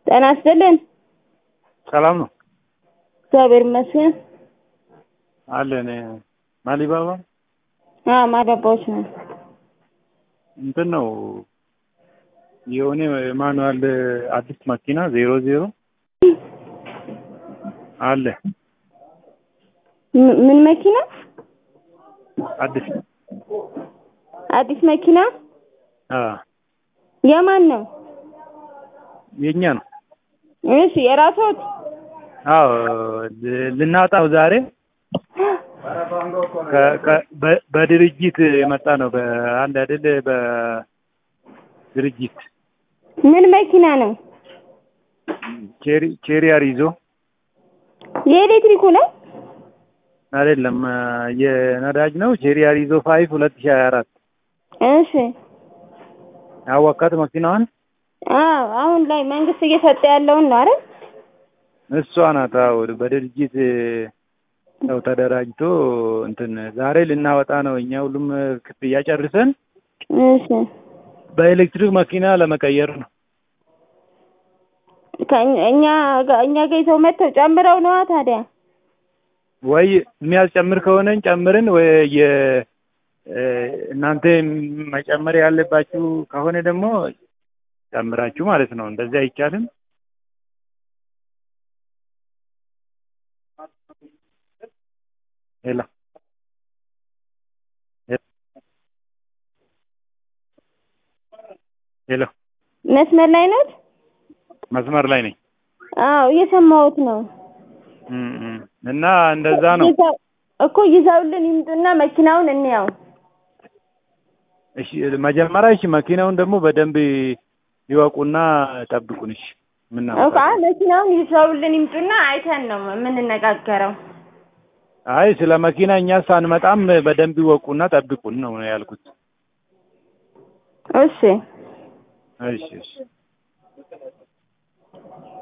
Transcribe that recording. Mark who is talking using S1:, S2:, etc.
S1: ጤና ይስጥልን።
S2: ሰላም ነው
S1: እግዚአብሔር ይመስገን።
S2: አለን። ማሊባባ
S1: አዎ ማዳባዎች ነው።
S2: እንትን ነው የሆነ ማኑዋል አዲስ መኪና ዜሮ ዜሮ አለ
S1: ም- ምን መኪና?
S2: አዲስ
S1: አዲስ መኪና
S2: አ
S1: የማን ነው?
S2: የኛ ነው።
S1: እሺ የራስዎት?
S2: አዎ ል- ልናወጣው ዛሬ ከ- ከ- በ- በድርጅት የመጣ ነው። በአንድ አይደል በድርጅት
S1: ምን መኪና ነው?
S2: ቼሪ ቼሪያር ይዞ
S1: የኤሌክትሪኩ ነው?
S2: አይደለም የነዳጅ ነው። ቼሪያር ይዞ ፋይቭ ሁለት ሺህ ሀያ አራት
S1: እሺ
S2: ያወቃት መኪናዋን
S1: አዎ አሁን ላይ መንግስት እየሰጠ ያለውን ነው አይደል?
S2: እሷ ናት። አዎ በድርጅት ሰው ተደራጅቶ እንትን ዛሬ ልናወጣ ነው። እኛ ሁሉም ክፍያ ጨርሰን
S1: እሺ
S2: በኤሌክትሪክ መኪና ለመቀየር ነው።
S1: ከእኛ እኛ ጋ- እኛ ጋ ይዘው መጥተው ጨምረው ነዋ ታዲያ።
S2: ወይ የሚያስጨምር ከሆነን ጨምርን፣ ወይ የ እናንተ መጨመር ያለባችሁ ከሆነ ደግሞ ጨምራችሁ ማለት ነው። እንደዚህ አይቻልም። ሄሎ ሄሎ፣
S1: መስመር ላይ ኖት?
S2: መስመር ላይ ነኝ
S1: አዎ እየሰማሁት ነው።
S2: እም እም። እና እንደዛ ነው።
S1: ይዘው- እኮ ይዘውልን ይምጡና መኪናውን እንያው።
S2: እሺ መጀመሪያ እሺ መኪናውን ደግሞ በደንብ ይወቁና ጠብቁን። እሺ
S1: እኮ
S2: ምናምን
S1: አይ መኪናውን ይዘውልን ይምጡና አይተን ነው የምንነጋገረው።
S2: አይ ስለ መኪና እኛ ሳንመጣም በደንብ ይወቁና ጠብቁን ነው ያልኩት።
S1: እሺ
S2: እሺ እሺ